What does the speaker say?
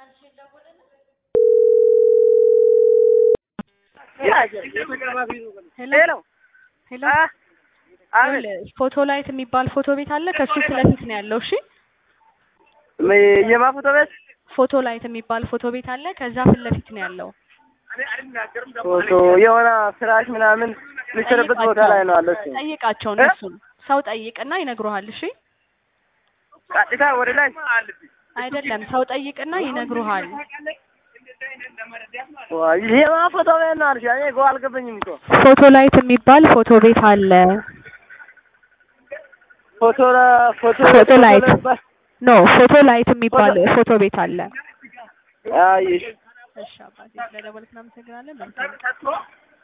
ሄሎ ሄሎ አቤት ይኸውልህ፣ ፎቶ ላይት የሚባል ፎቶ ቤት አለ። ከሱ ፊት ለፊት ነው ያለው። እሺ የማ ፎቶ ቤት ፎቶ ላይት የሚባል ፎቶ ቤት አለ። ከዛ ፊት ለፊት ነው ያለው። ፎቶ የሆነ ፍራሽ ምናምን የሚሰራበት ቦታ ላይ ነው አለ እሱ ጠይቃቸው እነሱን ሰው ጠይቅና ይነግሩሃል። እሺ ቀጥታ ወደ ላይ አይደለም ሰው ጠይቅና ይነግሩሃል። ዋይ የማ ፎቶ ቤት ነው አልሽ? እኔ እኮ አልገባኝም እኮ ፎቶ ላይት የሚባል ፎቶ ቤት አለ። ፎቶ ፎቶ ፎቶ ላይት ኖ ፎቶ ላይት የሚባል ፎቶ ቤት አለ። አይ እሺ አባቴ ስለደወልክ እናመሰግናለን። መልካም